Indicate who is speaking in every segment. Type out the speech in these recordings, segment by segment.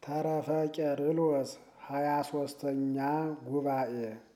Speaker 1: ተረፈ ቄርሎስ ሃያ ሶስተኛ ጉባኤ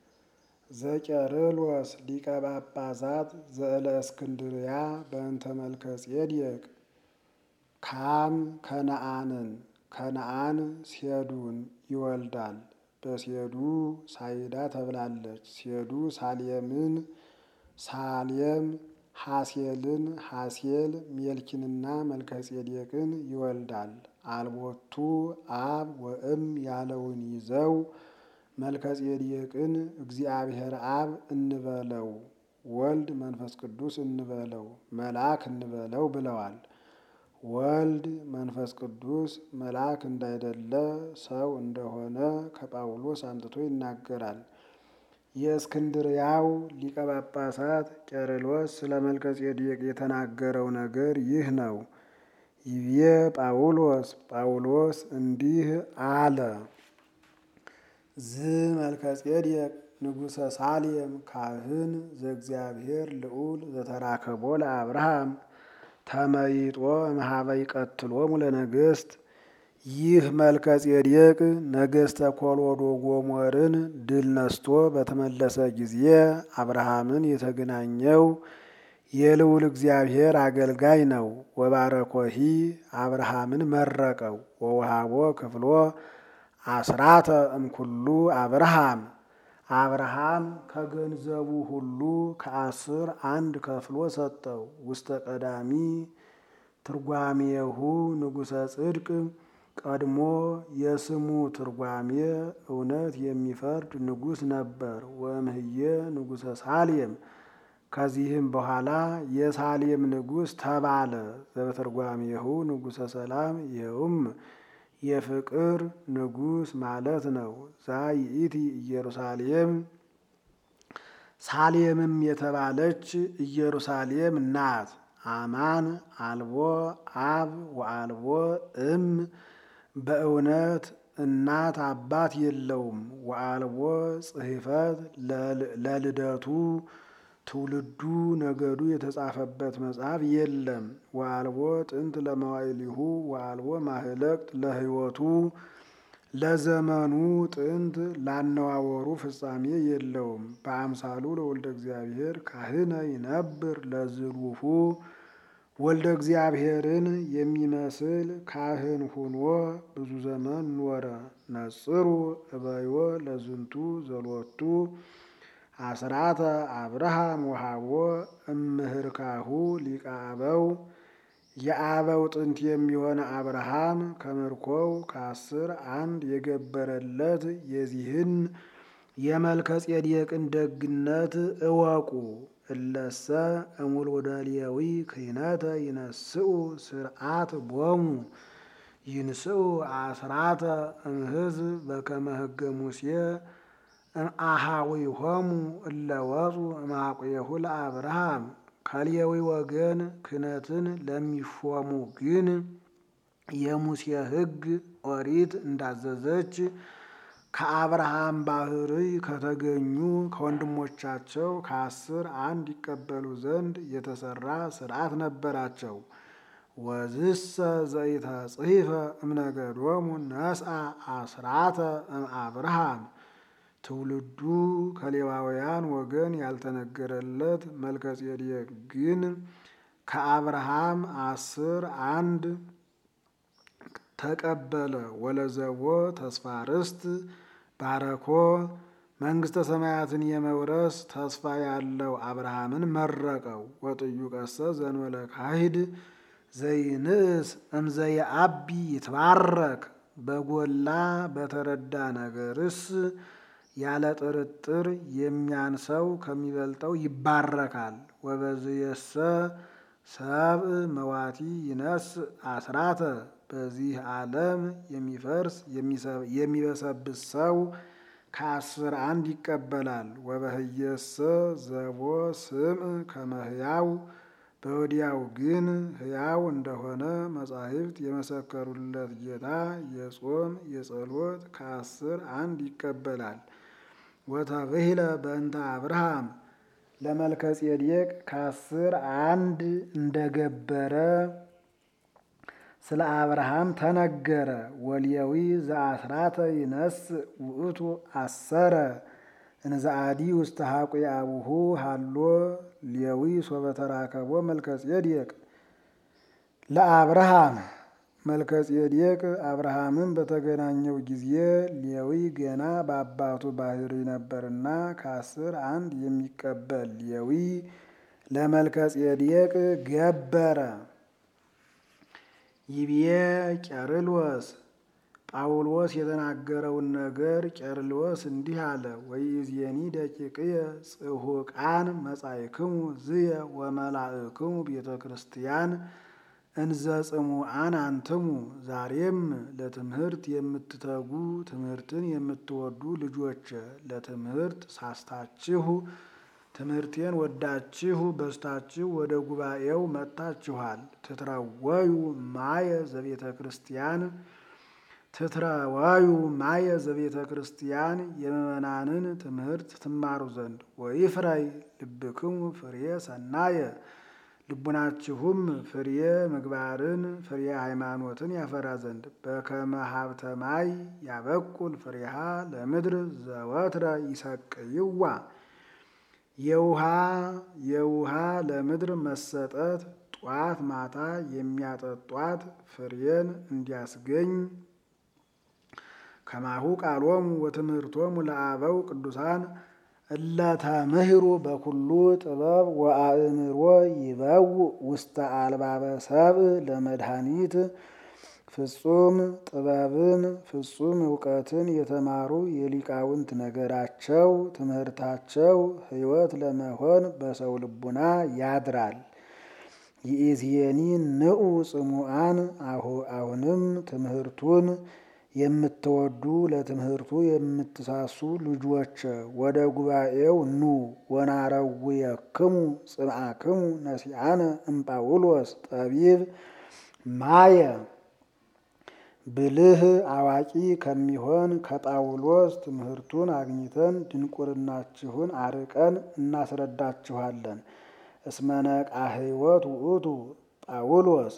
Speaker 1: ዘቄርሎስ ሊቀ ጳጳሳት ዘእለ እስክንድርያ በእንተ መልከ ጼዴቅ ካም ከነአንን ከነአን ሴዱን ይወልዳል። በሴዱ ሳይዳ ተብላለች። ሴዱ ሳሌምን ሳሌም ሐሴልን ሐሴል ሜልኪንና መልከጼዴቅን ይወልዳል። አልቦቱ አብ ወእም ያለውን ይዘው መልከጼዴቅን እግዚአብሔር አብ እንበለው ወልድ መንፈስ ቅዱስ እንበለው መልአክ እንበለው ብለዋል። ወልድ መንፈስ ቅዱስ መልአክ እንዳይደለ ሰው እንደሆነ ከጳውሎስ አምጥቶ ይናገራል። የእስክንድርያው ሊቀ ጳጳሳት ቄርሎስ ስለ መልከጼዴቅ የተናገረው ነገር ይህ ነው። ይቤ ጳውሎስ ጳውሎስ እንዲህ አለ። ዝ መልከጼዴቅ ንጉሠ ሳሌም ካህን ዘእግዚአብሔር ልዑል ዘተራከቦ ለአብርሃም ተመይጦ እምኀበ ይቀትሎሙ ለነገሥት ይህ መልከጼዴቅ ነገሥተ ኮሎዶ ጎሞርን ድል ነስቶ በተመለሰ ጊዜ አብርሃምን የተገናኘው የልዑል እግዚአብሔር አገልጋይ ነው። ወባረኮሂ አብርሃምን መረቀው ወውሃቦ ክፍሎ አስራተ እምኩሉ አብርሃም አብርሃም ከገንዘቡ ሁሉ ከአስር አንድ ከፍሎ ሰጠው። ውስተ ቀዳሚ ትርጓሜሁ ንጉሠ ጽድቅ ቀድሞ የስሙ ትርጓሜ እውነት የሚፈርድ ንጉሥ ነበር። ወእምህየ ንጉሠ ሳሌም ከዚህም በኋላ የሳሌም ንጉሥ ተባለ። ዘበትርጓሜሁ ንጉሠ ሰላም ይኸውም የፍቅር ንጉሥ ማለት ነው። ዛይእቲ ኢየሩሳሌም ሳሌምም የተባለች ኢየሩሳሌም ናት። አማን አልቦ አብ ወአልቦ እም በእውነት እናት አባት የለውም። ወአልቦ ጽሕፈት ለልደቱ ትውልዱ ነገዱ የተጻፈበት መጽሐፍ የለም። ወአልቦ ጥንት ለመዋዕሊሁ ወአልቦ ማህለቅት ለሕይወቱ ለዘመኑ ጥንት ላነዋወሩ ፍጻሜ የለውም። በአምሳሉ ለወልደ እግዚአብሔር ካህነ ይነብር ለዝሉፉ ወልደ እግዚአብሔርን የሚመስል ካህን ሁኖ ብዙ ዘመን ኖረ። ነጽሩ እበዮ ለዝንቱ ዘሎቱ አስራተ አብርሃም ወሃቦ እምህርካሁ ሊቀ አበው የአበው ጥንት የሚሆን አብርሃም ከምርኮው ከአስር አንድ የገበረለት የዚህን የመልከጼዴቅን ደግነት እወቁ። እለሰ እሙልደ ሌዊ ክህነተ ይነስኡ ስርዓት ቦሙ ይንስኡ አስራተ እምሕዝብ በከመ ሕገ ሙሴ እምአሃዊሆሙ እለ ወፁ እምአቁየሁ ለአብርሃም ከሌዊ ወገን ክህነትን ለሚሾሙ ግን የሙሴ ሕግ ኦሪት እንዳዘዘች ከአብርሃም ባሕርይ ከተገኙ ከወንድሞቻቸው ከአስር አንድ ይቀበሉ ዘንድ የተሰራ ስርዓት ነበራቸው። ወዝሰ ዘኢተጽሕፈ እምነገዶሙ ነስአ አስራተ እምአብርሃም ትውልዱ ከሌዋውያን ወገን ያልተነገረለት መልከጼዴቅ ግን ከአብርሃም አስር አንድ ተቀበለ። ወለዘቦ ተስፋ ርስት ባረኮ መንግሥተ ሰማያትን የመውረስ ተስፋ ያለው አብርሃምን መረቀው። ወጥዩቀሰ ዘንበለ ካሂድ ዘይንእስ እምዘየአቢ ይትባረክ በጎላ በተረዳ ነገርስ ያለ ጥርጥር የሚያንሰው ከሚበልጠው ይባረካል። ወበዝየሰ ሰብእ መዋቲ ይነስ አስራተ በዚህ ዓለም የሚፈርስ የሚበሰብስ ሰው ከአስር አንድ ይቀበላል። ወበህየሰ ዘቦ ስምዕ ከመ ሕያው በወዲያው ግን ሕያው እንደሆነ መጻሕፍት የመሰከሩለት ጌታ የጾም የጸሎት ከአስር አንድ ይቀበላል። ወተብሂለ በእንተ አብርሃም ለመልከጼዴቅ ከአስር አንድ እንደገበረ ስለ አብርሃም ተነገረ። ወልየዊ ዘአስራተ ይነስ ውእቱ አሰረ እንዘአዲ ውስተ ሐቁ አቡሁ ሃሎ ሌዊ ሶበ ተራከቦ መልከጼዴቅ ለአብርሃም መልከጼዴቅ አብርሃምን በተገናኘው ጊዜ ሌዊ ገና በአባቱ ባህሪ ነበርና ከአስር አንድ የሚቀበል ሌዊ ለመልከጼዴቅ ገበረ። ይብዬ ቄርሎስ ጳውሎስ የተናገረውን ነገር ቄርሎስ እንዲህ አለ። ወይእዜኒ ደቂቅየ ጽሑቃን መጻእክሙ ዝየ ወመላእክሙ ቤተ ክርስቲያን እንዘ ጽሙዓን አንትሙ። ዛሬም ለትምህርት የምትተጉ ትምህርትን የምትወዱ ልጆች ለትምህርት ሳስታችሁ ትምህርቴን ወዳችሁ በስታችሁ ወደ ጉባኤው መጥታችኋል። ትትረወዩ ማየ ዘቤተ ክርስቲያን ትትረወዩ ማየ ዘቤተ ክርስቲያን የምእመናንን ትምህርት ትማሩ ዘንድ ወይፍረይ ልብክሙ ፍሬ ሰናየ ልቡናችሁም ፍሬ ምግባርን ፍሬ ሃይማኖትን ያፈራ ዘንድ በከመ ሀብተ ማይ ያበቁል ፍሬሃ ለምድር ዘወትረ ይሰቅይዋ የውሃ የውሃ ለምድር መሰጠት ጧት ማታ የሚያጠጧት ፍሬን እንዲያስገኝ ከማሁ ቃሎሙ ወትምህርቶሙ ለአበው ቅዱሳን እለተምህሩ በኩሉ ጥበብ ወአእምሮ ይበው ውስተ አልባበ ሰብእ ለመድኃኒት ፍጹም ጥበብን ፍጹም እውቀትን የተማሩ የሊቃውንት ነገራቸው ትምህርታቸው ሕይወት ለመሆን በሰው ልቡና ያድራል። ይእዜኒ ንዑ ጽሙዓን አሁንም ትምህርቱን የምትወዱ ለትምህርቱ የምትሳሱ ልጆች ወደ ጉባኤው ኑ። ወናረውየክሙ ጽምዓክሙ ነሲአነ እምጳውሎስ ጠቢብ ማየ ብልህ አዋቂ ከሚሆን ከጳውሎስ ትምህርቱን አግኝተን ድንቁርናችሁን አርቀን እናስረዳችኋለን። እስመነቃ ሕይወት ውእቱ ጳውሎስ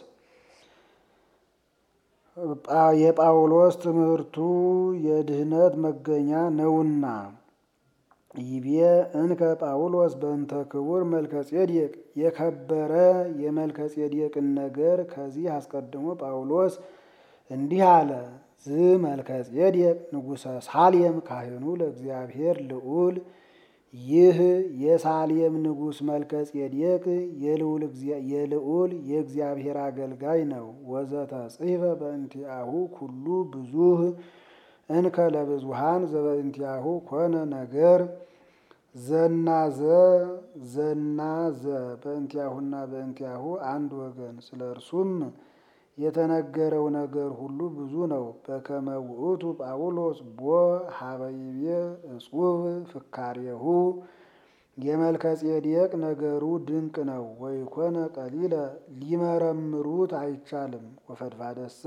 Speaker 1: የጳውሎስ ትምህርቱ የድህነት መገኛ ነውና። ይቤ እንከ ጳውሎስ በእንተ ክቡር መልከጼዴቅ የከበረ የመልከጼዴቅን ነገር ከዚህ አስቀድሞ ጳውሎስ እንዲህ አለ። ዝ መልከጼዴቅ ንጉሠ ሳሌም ካህኑ ለእግዚአብሔር ልዑል ይህ የሳሌም ንጉሥ መልከጼዴቅ የልዑል የእግዚአብሔር አገልጋይ ነው። ወዘተ ጽሕፈ በእንቲአሁ ኩሉ ብዙህ እንከ ለብዙሃን ዘበእንቲአሁ ኮነ ነገር ዘናዘ ዘናዘ በእንቲአሁና በእንቲአሁ አንድ ወገን ስለ እርሱም የተነገረው ነገር ሁሉ ብዙ ነው። በከመ ውእቱ ጳውሎስ ቦ ሀበይቤ እጹብ ፍካሬሁ የመልከጼዴቅ ነገሩ ድንቅ ነው። ወይኮነ ቀሊለ ሊመረምሩት አይቻልም። ወፈድፋደሰ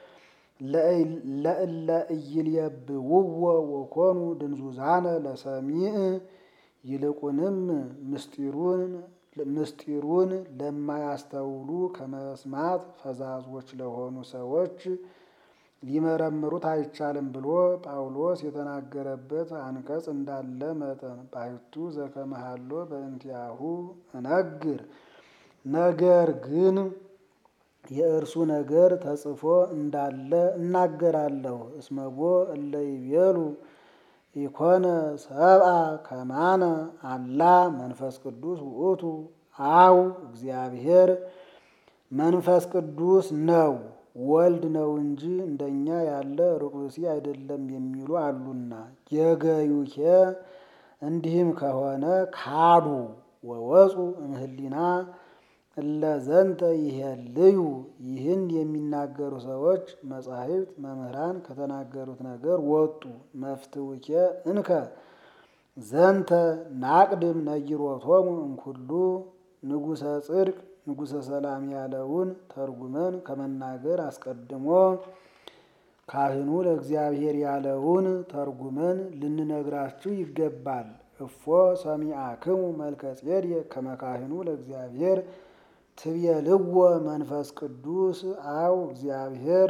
Speaker 1: ለእለ ኢይልየብውዎ ወኮኑ ድንዙዛነ ለሰሚዕ ይልቁንም ምስጢሩን ምስጢሩን ለማያስተውሉ ከመስማት ፈዛዞች ለሆኑ ሰዎች ሊመረምሩት አይቻልም ብሎ ጳውሎስ የተናገረበት አንቀጽ እንዳለ መጠን ባሕቱ ዘከመሃሎ በእንቲአሁ እነግር ነገር ግን የእርሱ ነገር ተጽፎ እንዳለ እናገራለሁ። እስመቦ እለ ይቤሉ ኢኮነ ሰብአ ከማነ አላ መንፈስ ቅዱስ ውእቱ አው እግዚአብሔር መንፈስ ቅዱስ ነው ወልድ ነው እንጂ እንደኛ ያለ ርቁሲ አይደለም የሚሉ አሉና የገዩኬ እንዲህም ከሆነ ካዱ ወወፁ እምህሊና እለዘንተ ይሄልዩ ይህን የሚናገሩ ሰዎች መጻሕፍት መምህራን ከተናገሩት ነገር ወጡ። መፍትውኬ እንከ ዘንተ ናቅድም ነጊሮቶሙ እምኩሉ ንጉሠ ጽድቅ ንጉሠ ሰላም ያለውን ተርጉመን ከመናገር አስቀድሞ ካህኑ ለእግዚአብሔር ያለውን ተርጉመን ልንነግራችሁ ይገባል። እፎ ሰሚአክሙ መልከጼዴቅ ከመ ካህኑ ለእግዚአብሔር ትቤልዎ መንፈስ ቅዱስ አው እግዚአብሔር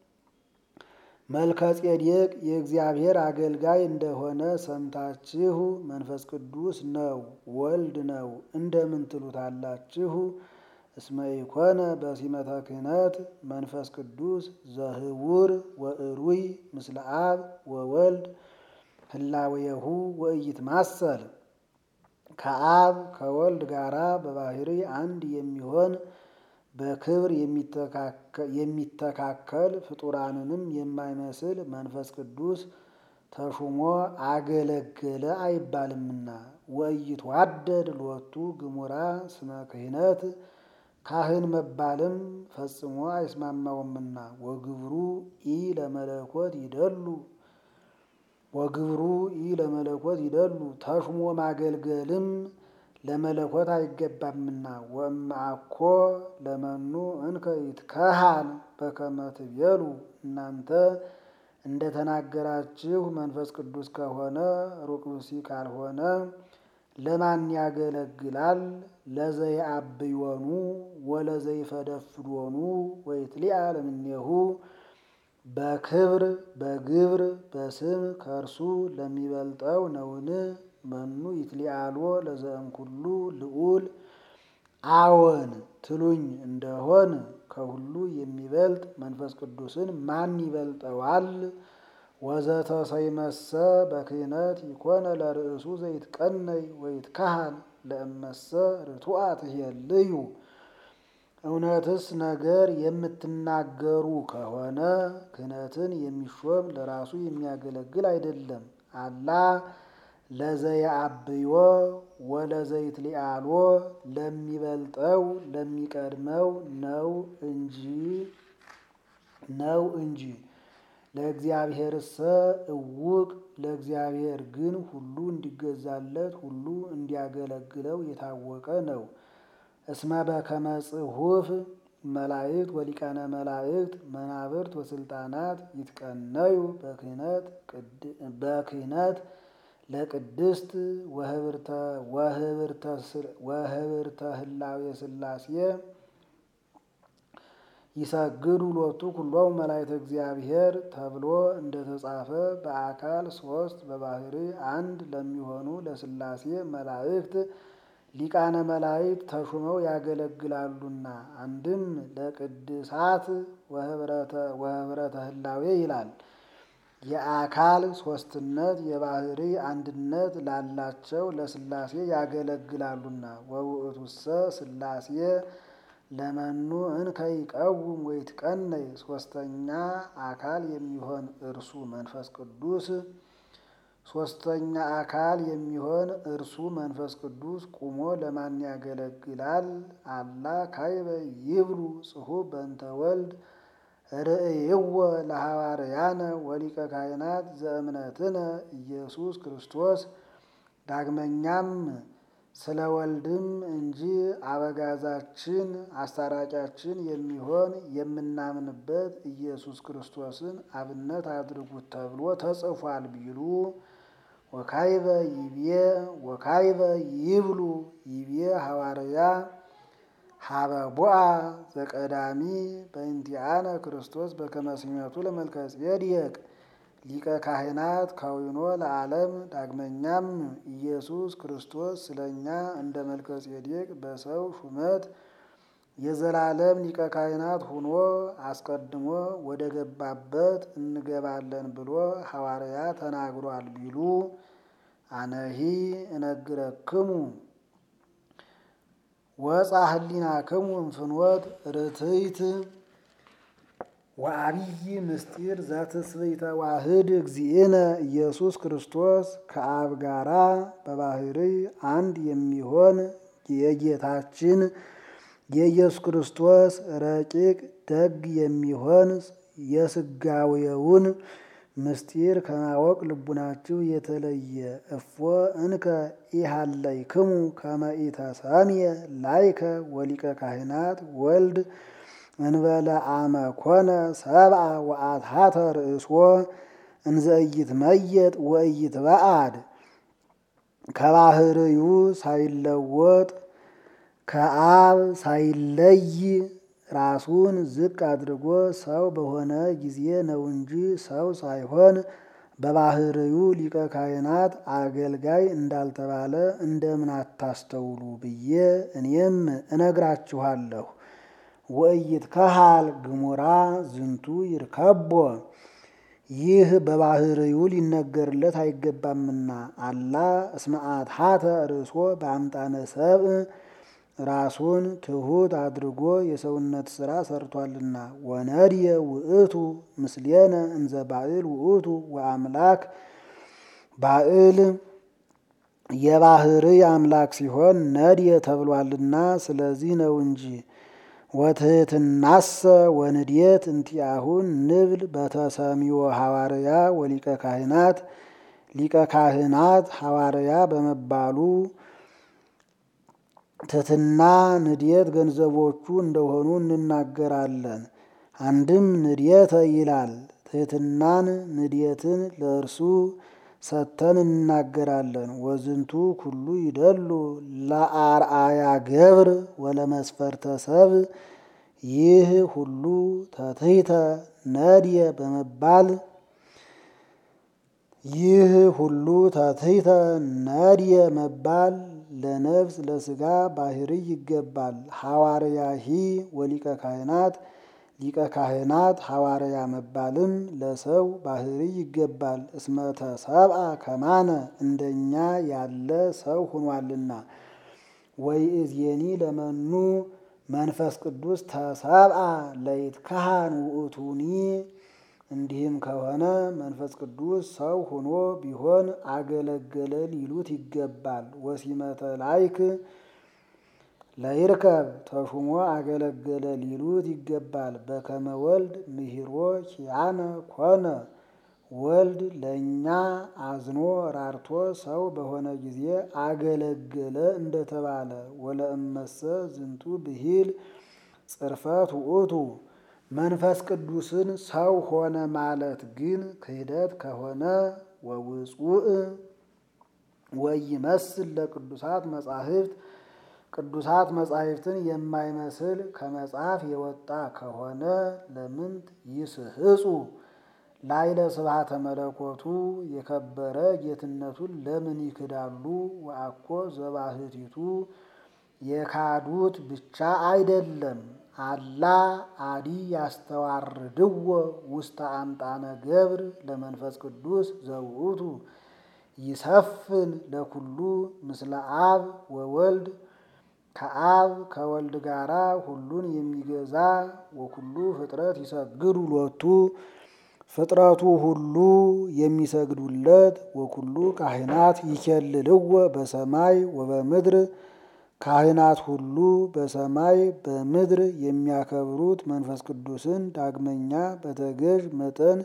Speaker 1: መልከ ጼዴቅ የእግዚአብሔር አገልጋይ እንደሆነ ሰምታችሁ መንፈስ ቅዱስ ነው ወልድ ነው እንደምን ትሉታላችሁ? እስመ ኢኮነ በሲመተ ክህነት መንፈስ ቅዱስ ዘህውር ወእሩይ ምስለ አብ ወወልድ ህላዌሁ ወኢይትማሰል ከአብ ከወልድ ጋራ በባህሪ አንድ የሚሆን በክብር የሚተካከል ፍጡራንንም የማይመስል መንፈስ ቅዱስ ተሹሞ አገለገለ አይባልምና። ወኢይትዋደድ ሎቱ ግሙራ ስመ ክህነት ካህን መባልም ፈጽሞ አይስማማውምና። ወግብሩ ኢ ለመለኮት ይደሉ ወግብሩ ኢ ለመለኮት ይደሉ ተሹሞ ማገልገልም ለመለኮት አይገባምና። ወእምአኮ ለመኑ እንከ ይትከሃን በከመ ትቤሉ እናንተ እንደተናገራችሁ መንፈስ ቅዱስ ከሆነ ሩቅ ብእሲ ካልሆነ ለማን ያገለግላል? ለዘይአብዮኑ ወለዘይፈደፍዶኑ ወይትሊአ ለምኔሁ በክብር በግብር በስም ከእርሱ ለሚበልጠው ነውን? መኑ ይትሊአሎ ለዘእምኩሉ ልዑል አዎን ትሉኝ እንደሆን ከሁሉ የሚበልጥ መንፈስ ቅዱስን ማን ይበልጠዋል? ወዘተሰይመሰ በክህነት ይኮነ ለርእሱ ዘይትቀነይ ወይትካሃል ለእመሰ ርቱዐ ትሄልዩ። እውነትስ ነገር የምትናገሩ ከሆነ ክህነትን የሚሾም ለራሱ የሚያገለግል አይደለም። አላ ለዘየአብዮ ወለዘይትሊአሎ ለሚበልጠው ለሚቀድመው ነው እንጂ ነው እንጂ ለእግዚአብሔርሰ እውቅ ለእግዚአብሔር ግን ሁሉ እንዲገዛለት ሁሉ እንዲያገለግለው የታወቀ ነው። እስመ በከመ ጽሑፍ መላእክት ወሊቃነ መላእክት መናብርት ወስልጣናት ይትቀነዩ በክህነት ለቅድስት ወህብርተ ህላዌ ሥላሴ ይሰግዱ ሎቱ ኩሎሙ መላእክተ እግዚአብሔር ተብሎ እንደተጻፈ በአካል ሶስት በባህሪ አንድ ለሚሆኑ ለሥላሴ መላእክት ሊቃነ መላእክት ተሹመው ያገለግላሉና። አንድም ለቅድሳት ወህብረተ ህላዌ ይላል። የአካል ሶስትነት የባህሪ አንድነት ላላቸው ለሥላሴ ያገለግላሉና። ወውእቱሰ ሥላሴ ለመኑ እንከ ይቀውም ወይትቀነይ ሶስተኛ አካል የሚሆን እርሱ መንፈስ ቅዱስ ሶስተኛ አካል የሚሆን እርሱ መንፈስ ቅዱስ ቁሞ ለማን ያገለግላል? አላ ካይበ ይብሉ ጽሑፍ በእንተ ወልድ ርእይዎ ለሐዋርያነ ወሊቀ ካህናት ዘእምነትነ ኢየሱስ ክርስቶስ። ዳግመኛም ስለ ወልድም እንጂ አበጋዛችን አስታራቂያችን የሚሆን የምናምንበት ኢየሱስ ክርስቶስን አብነት አድርጉት ተብሎ ተጽፏል ቢሉ ወካይበ ይቤ ወካይበ ይብሉ ይቤ ሐዋርያ ሀበ ቦአ ዘቀዳሚ በእንቲአነ ክርስቶስ በከመ ሲመቱ ለመልከ ጼዴቅ ሊቀ ካህናት ከዊኖ ለዓለም። ዳግመኛም ኢየሱስ ክርስቶስ ስለ እኛ እንደ መልከ ጼዴቅ በሰው ሹመት የዘላለም ሊቀ ካህናት ሆኖ አስቀድሞ ወደ ገባበት እንገባለን ብሎ ሐዋርያ ተናግሯል ቢሉ አነሂ እነግረክሙ ወፃ ህሊናክሙ እምፍኖት ርትይት ወአብይ ምስጢር ዘትስብእተ ዋህድ እግዚእነ ኢየሱስ ክርስቶስ ከአብ ጋራ በባህሪ አንድ የሚሆን የጌታችን የኢየሱስ ክርስቶስ ረቂቅ ደግ የሚሆን የስጋዌውን ምስጢር ከማወቅ ልቡናችሁ የተለየ እፎ እንከ ኢሃለይክሙ ከመ ኢተሰምየ ላይከ ወሊቀ ካህናት ወልድ እንበለ አመ ኮነ ሰብአ ወአትሐተ ርእሶ እንዘ ኢይትመየጥ ወኢይትበአድ ከባህርዩ ሳይለወጥ ከአብ ሳይለይ ራሱን ዝቅ አድርጎ ሰው በሆነ ጊዜ ነው እንጂ ሰው ሳይሆን በባህርዩ ሊቀ ካህናት አገልጋይ እንዳልተባለ እንደምን አታስተውሉ ብዬ እኔም እነግራችኋለሁ። ወእይት ከሃል ግሙራ ዝንቱ ይርከቦ ይህ በባህርዩ ሊነገርለት አይገባምና አላ እስመአት ሀተ ርእሶ በአምጣነ ሰብእ ራሱን ትሑት አድርጎ የሰውነት ሥራ ሰርቷልና። ወነድየ ውእቱ ምስሌነ እንዘ ባዕል ውእቱ ወአምላክ ባዕል የባህርይ አምላክ ሲሆን ነድየ ተብሏልና ስለዚህ ነው እንጂ። ወትሕትናሰ ወንድየት እንቲአሁን ንብል በተሰሚዮ ሐዋርያ ወሊቀ ካህናት ሊቀ ካህናት ሐዋርያ በመባሉ ትሕትና ንድየት ገንዘቦቹ እንደሆኑ እንናገራለን። አንድም ንድየተ ይላል ትሕትናን ንድየትን ለእርሱ ሰጥተን እንናገራለን። ወዝንቱ ኩሉ ይደሉ ለአርአያ ገብር ወለመስፈርተ ሰብ ይህ ሁሉ ተትሕተ ነድየ በመባል ይህ ሁሉ ተትሕተ ነድየ መባል ለነፍስ ለሥጋ ባህርይ ይገባል። ሐዋርያሂ ወሊቀ ካህናት ሊቀ ካህናት ሐዋርያ መባልም ለሰው ባህርይ ይገባል። እስመተ ሰብአ ከማነ እንደኛ ያለ ሰው ሆኗልና። ወይእዜኒ ለመኑ መንፈስ ቅዱስ ተሰብአ ለይትካህን ውእቱኒ እንዲህም ከሆነ መንፈስ ቅዱስ ሰው ሆኖ ቢሆን አገለገለ ሊሉት ይገባል። ወሲመተ ላይክ ለይርከብ ተሹሞ አገለገለ ሊሉት ይገባል። በከመ ወልድ ምሂሮ ኪያነ ኮነ ወልድ ለእኛ አዝኖ ራርቶ ሰው በሆነ ጊዜ አገለገለ እንደተባለ ወለእመሰ ዝንቱ ብሂል ጽርፈት ውእቱ መንፈስ ቅዱስን ሰው ሆነ ማለት ግን ክህደት ከሆነ ወውፁእ ወይመስል ለቅዱሳት መጻሕፍት ቅዱሳት መጻሕፍትን የማይመስል ከመጽሐፍ የወጣ ከሆነ ለምንት ይስህጹ ላይለ ስብሐተ መለኮቱ የከበረ ጌትነቱን ለምን ይክዳሉ? ወአኮ ዘባህቲቱ የካዱት ብቻ አይደለም አላ አዲ ያስተዋርድዎ ውስተ አምጣነ ገብር ለመንፈስ ቅዱስ ዘውእቱ ይሰፍን ለኩሉ ምስለ አብ ወወልድ ከአብ ከወልድ ጋራ ሁሉን የሚገዛ ወኩሉ ፍጥረት ይሰግዱ ሎቱ ፍጥረቱ ሁሉ የሚሰግዱለት ወኩሉ ካህናት ይኬልልዎ በሰማይ ወበምድር ካህናት ሁሉ በሰማይ በምድር የሚያከብሩት መንፈስ ቅዱስን ዳግመኛ በተገዥ መጠን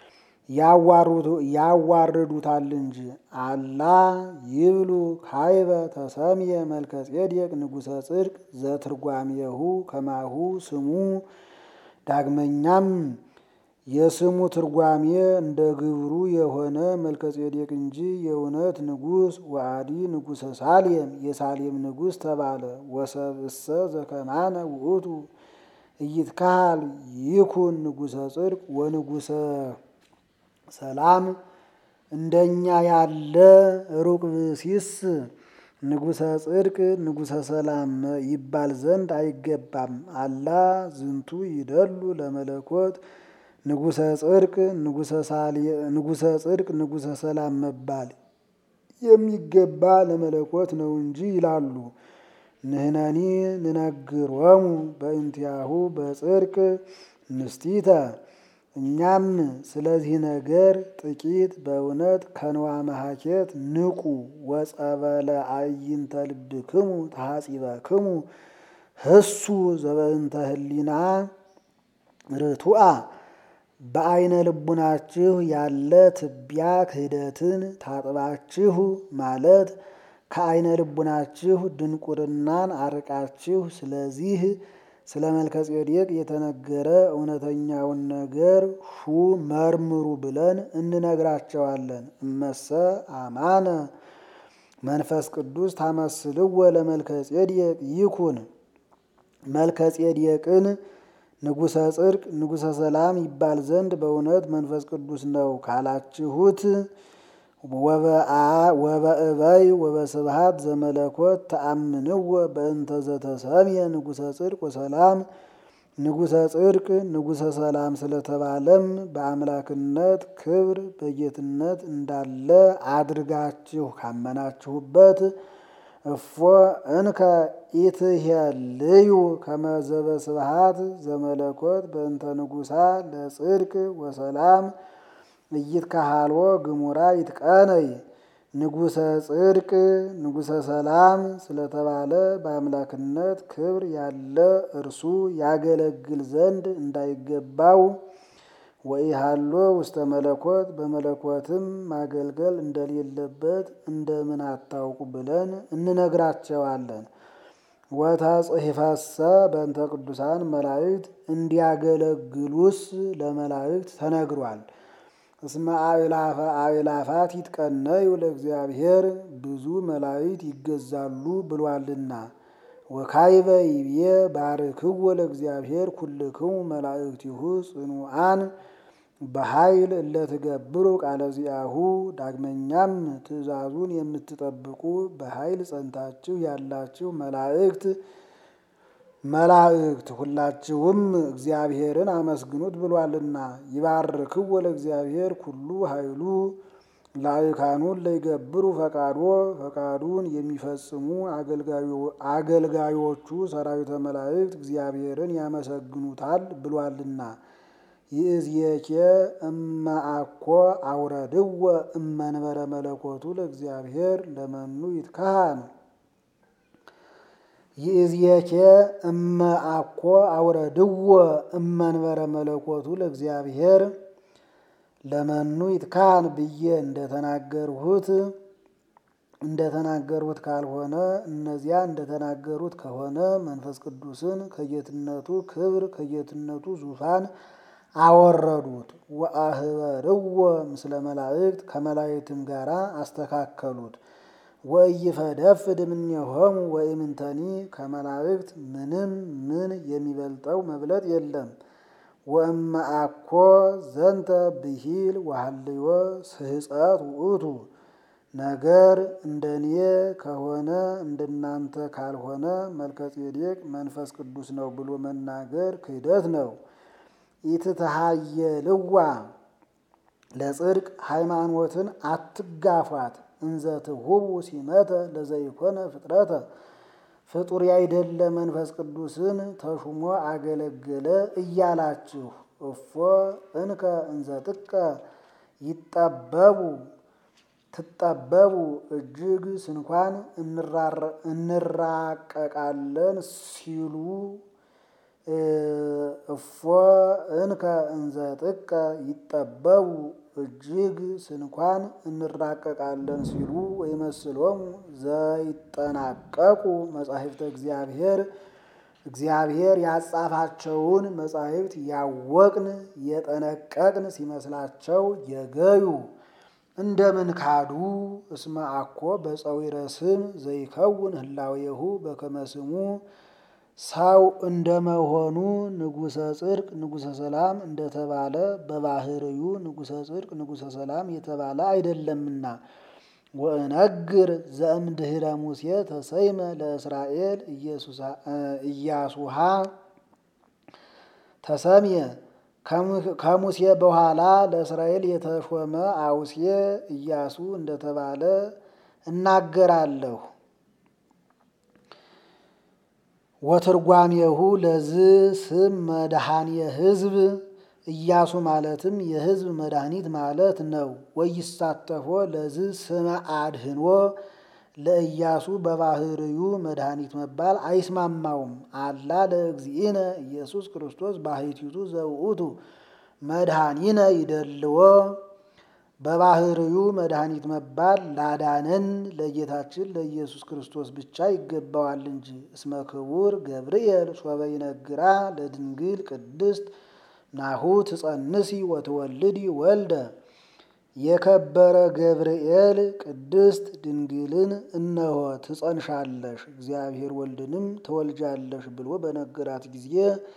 Speaker 1: ያዋርዱታል እንጂ። አላ ይብሉ ካይበ ተሰምየ መልከ ጼዴቅ ንጉሠ ጽድቅ ዘትርጓሜሁ ከማሁ ስሙ። ዳግመኛም የስሙ ትርጓሜ እንደ ግብሩ የሆነ መልከ ጼዴቅ እንጂ የእውነት ንጉሥ ወአዲ ንጉሠ ሳሌም የሳሌም ንጉሥ ተባለ። ወሰብእሰ ዘከማነ ውእቱ ኢይትካሃል ይኩን ንጉሠ ጽድቅ ወንጉሠ ሰላም እንደኛ ያለ ሩቅ ብእሲስ ንጉሠ ጽድቅ ንጉሠ ሰላም ይባል ዘንድ አይገባም። አላ ዝንቱ ይደሉ ለመለኮት ንጉሠ ጽድቅ ንጉሠ ጽድቅ ንጉሠ ሰላም መባል የሚገባ ለመለኮት ነው እንጂ ይላሉ። ንሕነኒ ንነግሮሙ በእንቲአሁ በጽድቅ ንስቲተ እኛም ስለዚህ ነገር ጥቂት በእውነት ከንዋ መሃኬት ንቁ። ወጸበለ አዕይንተ ልብክሙ ተሐጺበክሙ ህሱ ዘበእንተ ህሊና ርቱአ በአይነ ልቡናችሁ ያለ ትቢያ ክህደትን ታጥባችሁ ማለት ከአይነ ልቡናችሁ ድንቁርናን አርቃችሁ ስለዚህ ስለ መልከ ጼዴቅ የተነገረ እውነተኛውን ነገር ሹ መርምሩ ብለን እንነግራቸዋለን። እመሰ አማነ መንፈስ ቅዱስ ታመስልዎ ለመልከ ጼዴቅ ይኩን መልከ ጼዴቅን ንጉሠ ጽድቅ ንጉሠ ሰላም ይባል ዘንድ በእውነት መንፈስ ቅዱስ ነው ካላችሁት ወበእበይ ወበስብሃት ዘመለኮት ተአምንዎ በእንተ ዘተሰምየ ንጉሠ ጽድቅ ወሰላም ንጉሠ ጽድቅ ንጉሠ ሰላም ስለተባለም በአምላክነት ክብር በጌትነት እንዳለ አድርጋችሁ ካመናችሁበት እፎ እንከ ኢትሄልዩ ከመዘበ ስብሃት ዘመለኮት በእንተ ንጉሣ ለጽድቅ ወሰላም እይትካሃልዎ ግሙራ ይትቀነይ ንጉሠ ጽድቅ ንጉሠ ሰላም ስለተባለ በአምላክነት ክብር ያለ እርሱ ያገለግል ዘንድ እንዳይገባው ወኢሃሎ ውስተ መለኮት በመለኮትም ማገልገል እንደሌለበት እንደምን አታውቁ ብለን እንነግራቸዋለን። ወተጽሕፈሰ በእንተ ቅዱሳን መላእክት እንዲያገለግሉስ ለመላእክት ተነግሯል። እስመ አእላፈ አእላፋት ይትቀነዩ ለእግዚአብሔር ብዙ መላእክት ይገዛሉ ብሏልና። ወካይበ ይብዬ ባርክዎ ለእግዚአብሔር ኩልክሙ መላእክቲሁ ጽኑዓን በኃይል እለትገብሩ ቃለ ዚአሁ። ዳግመኛም ትእዛዙን የምትጠብቁ በኃይል ጸንታችሁ ያላችሁ መላእክት መላእክት ሁላችሁም እግዚአብሔርን አመስግኑት ብሏልና። ይባርክዎ ለእግዚአብሔር ኩሉ ኃይሉ ላይካኑን ለይገብሩ ፈቃዶ ፈቃዱን የሚፈጽሙ አገልጋዮቹ ሰራዊተ መላእክት እግዚአብሔርን ያመሰግኑታል ብሏልና። ይእዜኬ እመአኮ አውረድዎ እመንበረ መለኮቱ ለእግዚአብሔር ለመኑ ይትካሃን ይእዜኬ እመአኮ አውረድዎ እመንበረ መለኮቱ ለእግዚአብሔር ለመኑ ይትካሃን ብዬ እንደተናገርሁት እንደተናገሩት ካልሆነ እነዚያ እንደተናገሩት ከሆነ መንፈስ ቅዱስን ከጌትነቱ ክብር ከጌትነቱ ዙፋን አወረዱት። ወአህበርዎ ምስለ መላእክት ከመላእክትም ጋር አስተካከሉት። ወኢይፈደፍድ እምኔሆሙ ወኢምንተኒ ከመላእክት ምንም ምን የሚበልጠው መብለጥ የለም። ወእመአኮ ዘንተ ብሂል ወሃልዮ ስህፀት ውእቱ ነገር እንደኔ ከሆነ እንደናንተ ካልሆነ መልከጼዴቅ መንፈስ ቅዱስ ነው ብሎ መናገር ክህደት ነው። ኢትትሃየልዋ ለጽድቅ ሃይማኖትን አትጋፏት እንዘ ትሁቡ ሲመተ ለዘይኮነ ፍጥረተ ፍጡር ያይደለ መንፈስ ቅዱስን ተሹሞ አገለገለ እያላችሁ እፎ እንከ እንዘ ጥቀ ይጠበቡ ትጠበቡ እጅግ ስንኳን እንራቀቃለን ሲሉ እፎ እንከ እንዘ ጥቀ ይጠበቡ እጅግ ስንኳን እንራቀቃለን ሲሉ ወይመስሎሙ ዘይጠናቀቁ መጻሕፍተ እግዚአብሔር እግዚአብሔር ያጻፋቸውን መጻሕፍት ያወቅን የጠነቀቅን ሲመስላቸው የገዩ እንደምን ካዱ? እስመ አኮ በፀዊረ ስም ዘይከውን ህላዌሁ በከመ ስሙ ሰው እንደመሆኑ ንጉሠ ጽድቅ ንጉሠ ሰላም እንደተባለ በባህርዩ ንጉሠ ጽድቅ ንጉሠ ሰላም የተባለ አይደለምና። ወእነግር ዘእምድኅረ ሙሴ ተሰይመ ለእስራኤል ኢያሱሃ ተሰምየ ከሙሴ በኋላ ለእስራኤል የተሾመ አውሴ ኢያሱ እንደተባለ እናገራለሁ። ወትርጓሜሁ ለዝ ስም መድኃኒየ ሕዝብ ኢያሱ ማለትም የሕዝብ መድኃኒት ማለት ነው። ወይሳተፎ ለዝ ስመ አድህኖ ለኢያሱ በባህርዩ መድኃኒት መባል አይስማማውም። አላ ለእግዚእነ ኢየሱስ ክርስቶስ ባሕቲቱ ዘውእቱ መድኃኒነ ይደልዎ በባህርዩ መድኃኒት መባል ላዳነን ለጌታችን ለኢየሱስ ክርስቶስ ብቻ ይገባዋል እንጂ። እስመ ክቡር ገብርኤል ሶበ ይነግራ ለድንግል ቅድስት ናሁ ትጸንሲ ወትወልዲ ወልደ የከበረ ገብርኤል ቅድስት ድንግልን እነሆ ትጸንሻለሽ፣ እግዚአብሔር ወልድንም ትወልጃለሽ ብሎ በነገራት ጊዜ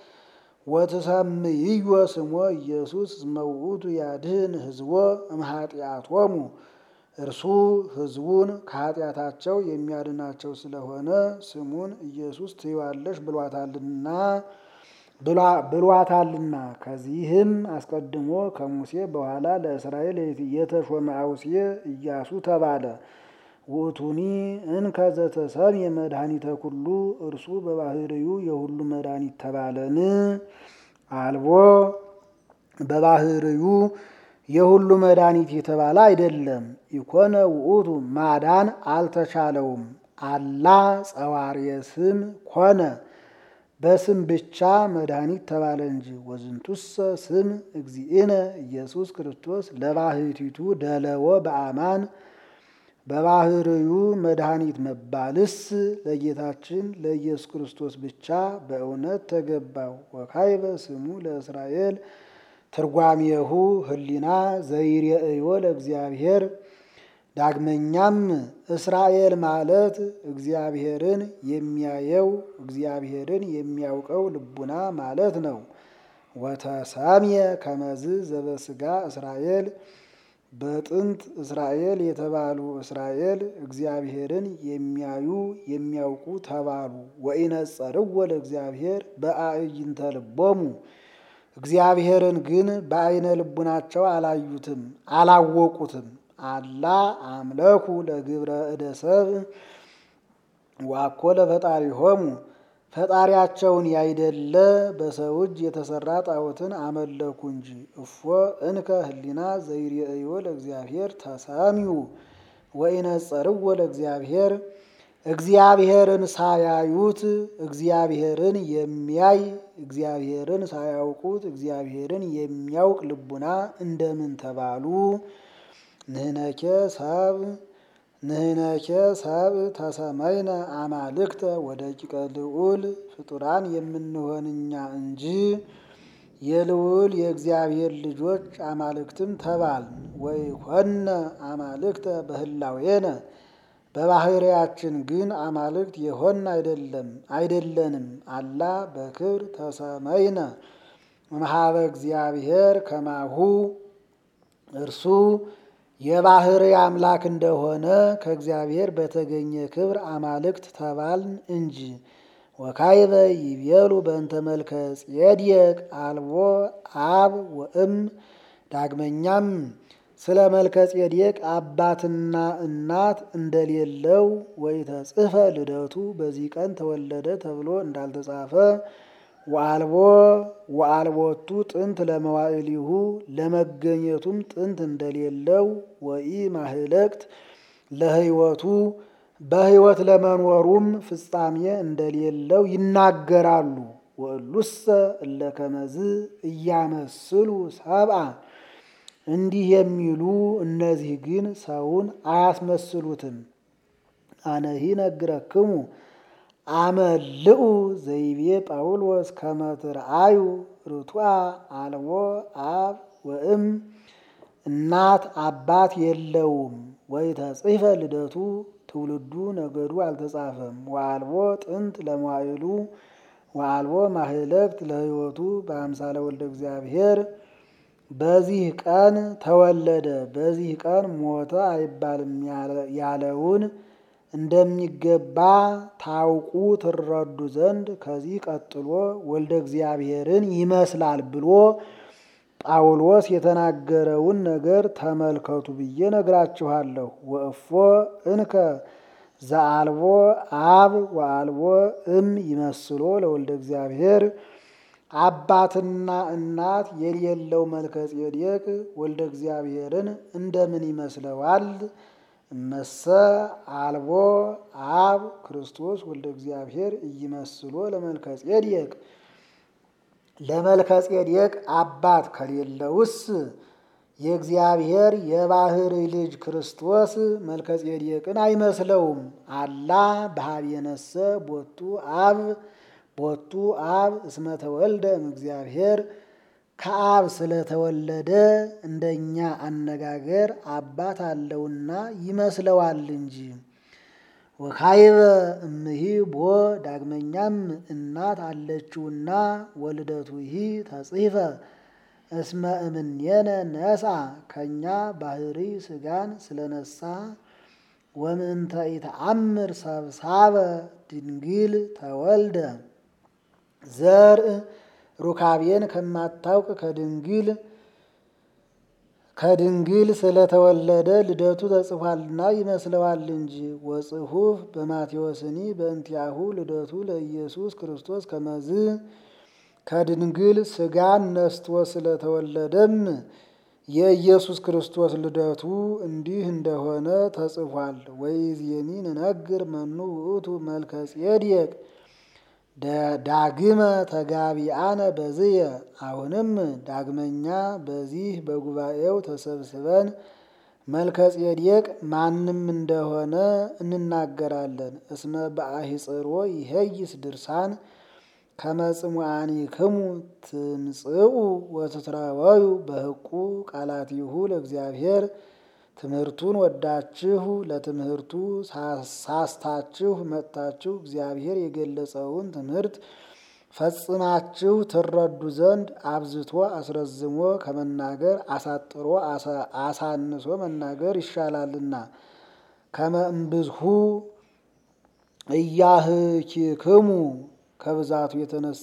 Speaker 1: ወትሰምይዮ ስሞ ኢየሱስ እስመ ውእቱ ያድኅን ሕዝቦ እምኃጢአቶሙ እርሱ ሕዝቡን ከኃጢአታቸው የሚያድናቸው ስለሆነ ስሙን ኢየሱስ ትይዋለሽ ብሏታልና ብሏታልና። ከዚህም አስቀድሞ ከሙሴ በኋላ ለእስራኤል የተሾመ አውሴ ኢያሱ ተባለ። ውእቱኒ እንከ ዘተሰምየ መድኃኒተ ኩሉ እርሱ በባህርዩ የሁሉ መድኃኒት ተባለን። አልቦ በባህርዩ የሁሉ መድኃኒት የተባለ አይደለም። ኢኮነ ውእቱ ማዳን አልተቻለውም። አላ ጸዋርየ ስም ኮነ በስም ብቻ መድኃኒት ተባለ እንጂ። ወዝንቱሰ ስም እግዚእነ ኢየሱስ ክርስቶስ ለባህቲቱ ደለዎ በአማን በባህርዩ መድኃኒት መባልስ ለጌታችን ለኢየሱስ ክርስቶስ ብቻ በእውነት ተገባው። ወካይበ ስሙ ለእስራኤል ትርጓሜሁ ህሊና ዘይሬእዮ ለእግዚአብሔር። ዳግመኛም እስራኤል ማለት እግዚአብሔርን የሚያየው እግዚአብሔርን የሚያውቀው ልቡና ማለት ነው። ወተሰምየ ከመዝ ዘበስጋ እስራኤል በጥንት እስራኤል የተባሉ እስራኤል እግዚአብሔርን የሚያዩ የሚያውቁ ተባሉ። ወኢነጸርዎ ለእግዚአብሔር በአዕይንተ ልቦሙ እግዚአብሔርን ግን በአይነ ልቡናቸው አላዩትም አላወቁትም። አላ አምለኩ ለግብረ እደ ሰብእ ዋኮ ለፈጣሪሆሙ ፈጣሪያቸውን ያይደለ በሰው እጅ የተሰራ ጣዖትን አመለኩ እንጂ። እፎ እንከ ህሊና ዘይሬእዮ ለእግዚአብሔር ተሰሚዩ ወኢነጸርዎ ለእግዚአብሔር እግዚአብሔርን ሳያዩት እግዚአብሔርን የሚያይ እግዚአብሔርን ሳያውቁት እግዚአብሔርን የሚያውቅ ልቡና እንደምን ተባሉ? ንህነኬ ሰብ ንህነኬ ሰብ ተሰመይነ አማልክተ ወደቂቀ ልዑል ፍጡራን የምንሆን እኛ እንጂ የልዑል የእግዚአብሔር ልጆች አማልክትም ተባል። ወይ ኮነ አማልክተ በህላዌነ በባህርያችን ግን አማልክት የሆን አይደለም አይደለንም። አላ በክብር ተሰመይነ እምኀበ እግዚአብሔር ከማሁ እርሱ የባህሪ አምላክ እንደሆነ ከእግዚአብሔር በተገኘ ክብር አማልክት ተባልን እንጂ። ወካይበ ይቤሉ በእንተ መልከ ጼዴቅ አልቦ አብ ወእም። ዳግመኛም ስለ መልከ ጼዴቅ አባትና እናት እንደሌለው ወኢተጽሕፈ ልደቱ በዚህ ቀን ተወለደ ተብሎ እንዳልተጻፈ ወአልቦ ወአልቦቱ ጥንት ለመዋዕሊሁ ለመገኘቱም ጥንት እንደሌለው ወኢ ማህለቅት ለሕይወቱ በሕይወት ለመኖሩም ፍጻሜ እንደሌለው ይናገራሉ። ወእሉሰ እለ ከመዝ እያመስሉ ሰብአ እንዲህ የሚሉ እነዚህ ግን ሰውን አያስመስሉትም። አነሂ ነግረክሙ አመልኡ ዘይቤ ጳውሎስ ከመ ትርአዩ ርቱዐ አልቦ አብ ወእም እናት አባት የለውም። ወኢተጽሕፈ ልደቱ ትውልዱ ነገዱ አልተጻፈም። ወአልቦ ጥንት ለመዋዕሉ ወአልቦ ማህለቅት ለሕይወቱ በአምሳለ ወልደ እግዚአብሔር በዚህ ቀን ተወለደ በዚህ ቀን ሞተ አይባልም ያለውን እንደሚገባ ታውቁ ትረዱ ዘንድ ከዚህ ቀጥሎ ወልደ እግዚአብሔርን ይመስላል ብሎ ጳውሎስ የተናገረውን ነገር ተመልከቱ ብዬ ነግራችኋለሁ። ወእፎ እንከ ዘአልቦ አብ ወአልቦ እም ይመስሎ ለወልደ እግዚአብሔር አባትና እናት የሌለው መልከ ጼዴቅ ወልደ እግዚአብሔርን እንደምን ይመስለዋል? እመሰ አልቦ አብ ክርስቶስ ወልደ እግዚአብሔር እይመስሎ ለመልከ ጼዴቅ ለመልከ ጼዴቅ አባት ከሌለውስ የእግዚአብሔር የባህሪ ልጅ ክርስቶስ መልከ ጼዴቅን አይመስለውም። አላ በኀቤነሰ ቦቱ አብ ቦቱ አብ እስመ ተወልደ እምእግዚአብሔር ከአብ ስለተወለደ እንደኛ አነጋገር አባት አለውና ይመስለዋል እንጂ። ወካይበ እምሂ ቦ ዳግመኛም እናት አለችውና ወልደቱ ሂ ተጽሕፈ እስመ እምኔነ ነስአ ከእኛ ባህሪ ስጋን ስለነሳ ወምንተ ኢተአምር ሰብሳበ ድንግል ተወልደ ዘርእ ሩካቤን ከማታውቅ ከድንግል ከድንግል ስለተወለደ ልደቱ ተጽፏልና ይመስለዋል እንጂ። ወጽሑፍ በማቴዎስኒ በእንቲአሁ ልደቱ ለኢየሱስ ክርስቶስ ከመዝ ከድንግል ስጋን ነስቶ ስለተወለደም የኢየሱስ ክርስቶስ ልደቱ እንዲህ እንደሆነ ተጽፏል። ወይዜኒ ንነግር መኑ ውእቱ መልከ ጼዴቅ ዳግመ ተጋቢአነ በዝየ። አሁንም ዳግመኛ በዚህ በጉባኤው ተሰብስበን መልከ ጼዴቅ ማንም እንደሆነ እንናገራለን። እስመ በአሂጽሮ ይሄይስ ድርሳን ከመጽሙዓኒክሙ ትምጽኡ ወትትረወዩ በህቁ ቃላቲሁ ለእግዚአብሔር ትምህርቱን ወዳችሁ ለትምህርቱ ሳስታችሁ መጥታችሁ እግዚአብሔር የገለጸውን ትምህርት ፈጽማችሁ ትረዱ ዘንድ አብዝቶ አስረዝሞ ከመናገር አሳጥሮ አሳንሶ መናገር ይሻላልና። ከመ እምብዝሁ እያህኪክሙ ከብዛቱ የተነሳ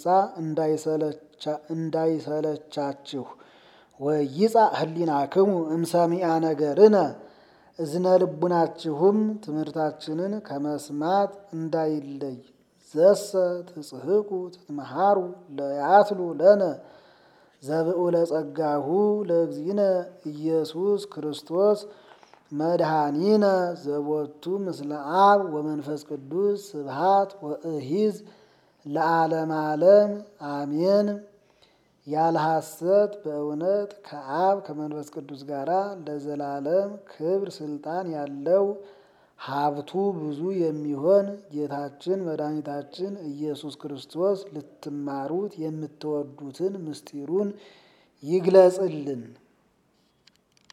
Speaker 1: እንዳይሰለቻችሁ ወይጻ ህሊናክሙ እምሰሚአ ነገርነ እዝነ ልቡናችሁም ትምህርታችንን ከመስማት እንዳይለይ። ዘሰ ትጽሕቁ ትትመሃሩ ለያትሉ ለነ ዘብኡለ ጸጋሁ ለእግዚእነ ኢየሱስ ክርስቶስ መድኃኒነ ዘቦቱ ምስለ አብ ወመንፈስ ቅዱስ ስብሃት ወእሂዝ ለዓለም ዓለም አሜን። ያለ ሐሰት በእውነት ከአብ ከመንፈስ ቅዱስ ጋር ለዘላለም ክብር ስልጣን ያለው ሀብቱ ብዙ የሚሆን ጌታችን መድኃኒታችን ኢየሱስ ክርስቶስ ልትማሩት የምትወዱትን ምስጢሩን ይግለጽልን።